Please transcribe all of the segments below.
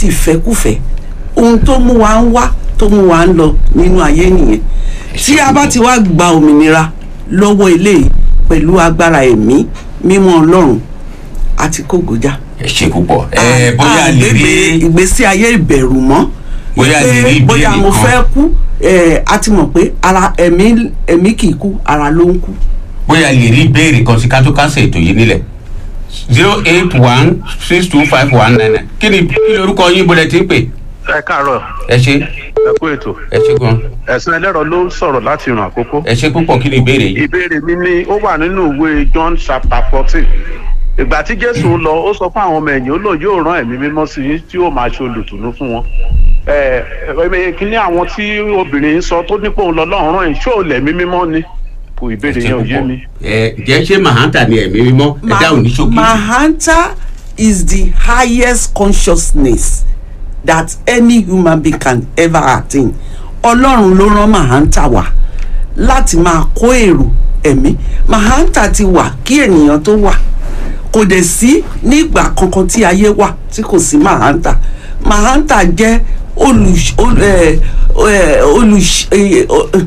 ti ìfẹ́kùfẹ́ ohun tó mú wa ń wá tó mú wa ń lọ nínú ayé nìyẹn tí a bá ti wá gba òmìnira lọ́wọ́ eléyìí pẹ̀lú agbára ẹ̀mí mímọ́ ọlọ́run àti kógojá. ẹ ṣe púpọ̀ ẹ bóyá a lè rí àgbègbè ìgbésí ayé ìbẹ̀rù mọ́ Bóyá a lè pé rí ìbéèrè bóyá mo kan. fẹ́ kú ẹ̀, a ti mọ̀ pé ara ẹ̀mí ẹ̀mí kì í kú ara ló ń kú. bóyá a lè rí ìbéèrè kan sí ká tó kásẹ̀ ètò yìí nílẹ̀ zero eight one six two five one nine nine kí ni kí lorúkọ yín bọ́lẹ̀ tí ń pè ẹ káàárọ̀ ẹ ṣe ẹ kú ètò ẹ ṣe gan ẹ̀sìn ẹlẹ́rọ ló ń sọ̀rọ̀ láti ràn àkókò. ẹ ṣe púpọ̀ kí ni ìbéèrè yìí. ìbéèrè mi ni ó wà nínú ìwé john chapter fourteen ìgbà tí jésù ń lọ ó sọ fún àwọn ọmọ ẹ̀yìn ó lò yóò rán ẹ̀mí mímọ́ sí yín tí yóò máa ṣe olùtùnú fún wọn. ẹ ẹ kíní àwọn tí obìnrin ń sọ tó nípò ń lọ lọ́rùn rán ẹ̀ ṣó lẹ̀mí mímọ́ ni kò ìbéèrè yẹn ò yé mi. ẹ jẹ́ ṣé mahanta ni ẹ̀mí mímọ́ ẹ dáhùn ní ṣókí. Mahanta is the highest consciousness that any human being can ever attain. Ọlọ́run ló rán Mahanta wá láti máa kó èrò ẹ̀mí. Mahanta ti wà kí ènìyàn tó wà. Kò dẹ̀ sí nígbà kankan tí ayé wà tí kò sí Mahanta. Mahanta jẹ́ olùṣ ol- ẹ, ẹ, olùṣ ẹ, ọ- ẹ,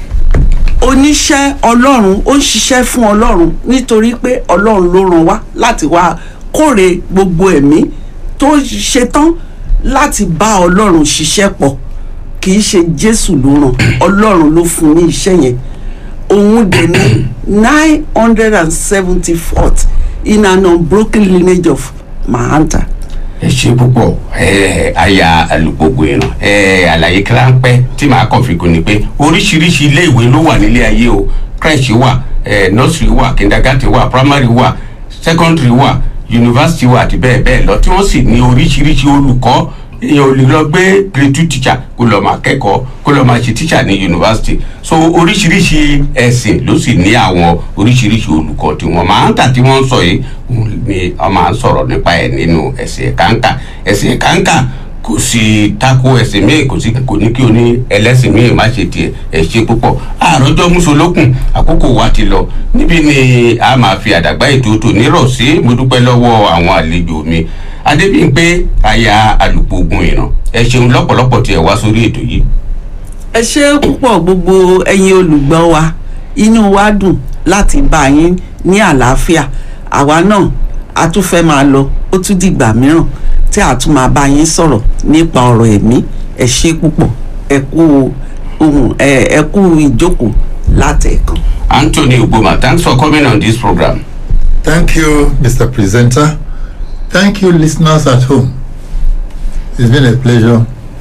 oníṣẹ́ ọlọ́run ó ń ṣiṣẹ́ fún ọlọ́run nítorí pé ọlọ́run ló ràn wá láti wá kóre gbogbo ẹ̀mí tó ṣetán láti bá ọlọ́run ṣiṣẹ́ pọ̀ kì í ṣe jésù ló ràn ọlọ́run ló fún ní iṣẹ́ yẹn òun dẹ̀ ní nine hundred and seventy fourth in an unbroken lineage of mahanta. ẹ ṣe púpọ̀ ẹ aya alùpùpù ìràn ẹ àlàyé kíláńpẹ́ tí màá kàn fi kún ni pé oríṣiríṣi ilé ìwé ló wà nílé ayé o crèche wà ẹ nursery wà kindergarten wà primary wà secondary wà university wà àti bẹ́ẹ̀ bẹ́ẹ̀ lọ tí wọ́n sì ní oríṣiríṣi olùkọ́ èèyàn ò lè lọ gbé grade two teacher kó lọ máa kẹ́kọ̀ọ́ kó lọ máa ṣe teacher ní university so oríṣiríṣi ẹ̀sìn ló sì ní àwọn oríṣiríṣi olùkọ́ tí wọ́n máa ń tà tí wọ́n ń sọ yìí òun ni wọ́n máa ń sọ̀rọ̀ nípa ẹ̀ nínú ẹ̀sìn kàńkà ẹ̀sìn kàńkà kò sí tako ẹ̀sìn míì kò sí kò ní kí o ní ẹlẹ́sìn míì má ṣe tiẹ̀ ẹ̀ ṣe púpọ̀ àròjọ musolókun àkókò wa ti lọ níbí ni a máa fi àdàgbà ètò tò nírọ̀ sí mo dúpẹ́ lọ́wọ́ àwọn àlejò mi adébíyìnpé aya alùpùpù ìràn ẹ ṣeun lọ́pọ̀lọpọ̀ tí ẹ wá sórí ètò yìí ẹ ṣe púpọ̀ gbogbo ẹ̀yin olùgbọ́ wa inú wa dùn láti bá yín ní àlàáfíà àwa náà a tún fẹ́ máa lọ ó tún dìgbà mìíràn tí a tún máa bá yín sọ̀rọ̀ nípa ọ̀rọ̀ ẹ̀mí ẹ ṣe púpọ̀ ẹ kú ohun ẹ ẹ kú ìjókòó látẹ̀ẹ̀kan. anthony ogboma thanks for coming on this program. Thank you, Mr. Presenter. Thank you, listeners at home. It's been a pleasure.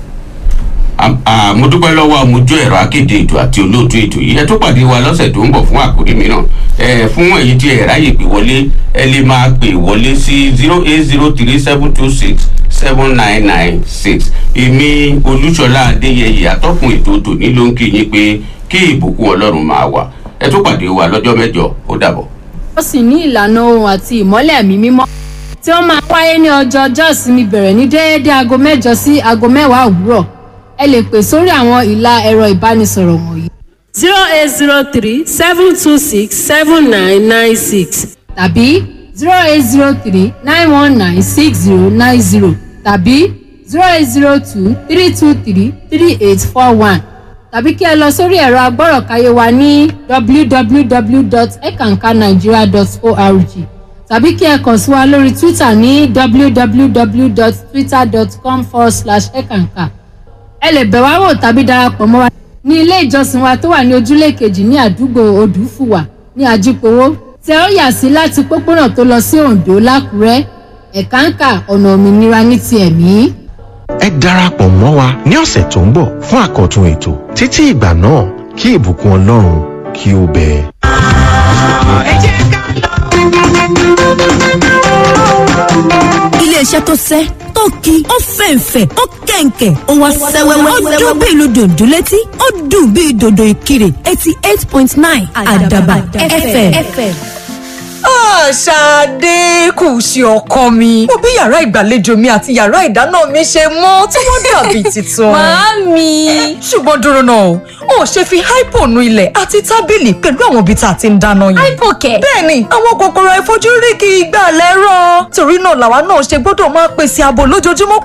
Am- ah, mo dúpẹ́ lọ́wọ́ amójú ẹ̀rọ akéde ètò àti olóòtú ètò yìí ẹ tó pàdé wa lọ́sẹ̀ tó ń bọ̀ fún àkórí mìíràn ẹ fún èyí tí ẹ ráyè pè wọlé ẹ lè máa pè wọlé sí zero eight zero three seven two six seven nine nine six èmi olúṣọlá adéyẹyẹ atọ́kùn ètò tòní ló ń kí yín pé kí ìbùkún ọlọ́run máa wà ẹ tó pàdé wa lọ́jọ́ mẹ́jọ ó dàbọ̀. ó sì ní ìlànà ohun àti ìmọ́lẹ̀ ẹ̀mí mímọ́ tí ó máa wáyé ní ọjọ́ ọjọ́ ìsinmi bẹ̀rẹ̀ ní déédéé aago mẹ́jọ sí aago mẹ́wàá òwúrọ̀ ẹ lè pè sórí àwọn ìlà ẹ̀rọ ìbánisọ̀rọ̀ wọ̀nyí zero eight zero three seven two six seven nine nine six tàbí zero eight zero three nine one nine six zero nine zero tàbí zero eight zero two three two three three eight four one tàbí kí ẹ lọ sórí ẹ̀rọ agbọ́rọ̀káyé wa ní www.ekankanigeria.org tàbí kí ẹ kàn sí wa lórí twitter ní www.twitter.com forward slash ekanka ẹ lè bẹ̀ wá wò tàbí darapọ̀ mọ́ wa ní ilé ìjọsìn wa tó wà ní ojúlé kejì ní àdúgbò odùfùwà ní ajípowó tẹ ó yà sí láti pópónà tó lọ sí oǹdó lákùrẹ́ ẹ̀káǹkà ọ̀nà òmìnira ní ti ẹ̀mí. ẹ darapọ̀ mọ́ wa ní ọ̀sẹ̀ tó ń bọ̀ fún àkọ́tún ètò títí ìgbà náà kí ìbùkún ọlọ́run kí ó bẹ. iléeṣẹ́ tó sẹ́ tó ki ó fẹ̀ǹfẹ̀ ó kẹ̀ǹkẹ̀ ó wá sẹ́wẹ́wẹ́ ó dún bí ìlú dòdò létí ó dùn bí dòdò ìkirè eighty eight point nine àdàbà fm. ṣáadé kù sí ọkọ mi mo bí yàrá ìgbàlejò mi àti yàrá ìdáná mi ṣe mọ́ tí wọ́n dàbí tuntun. Màámi. ṣùgbọ́n dúró náà o ò ṣe fi hypo nu ilẹ̀ àti tábìlì pẹ̀lú àwọn ibi tá a ti ń dáná yìí. hypo kẹ̀. bẹ́ẹ̀ni àwọn kòkòrò àìfojúrí kì í gbà lẹ́rọ̀ torí náà làwa náà ṣe gbọ́dọ̀ máa pèsè ààbò lójoojúmọ́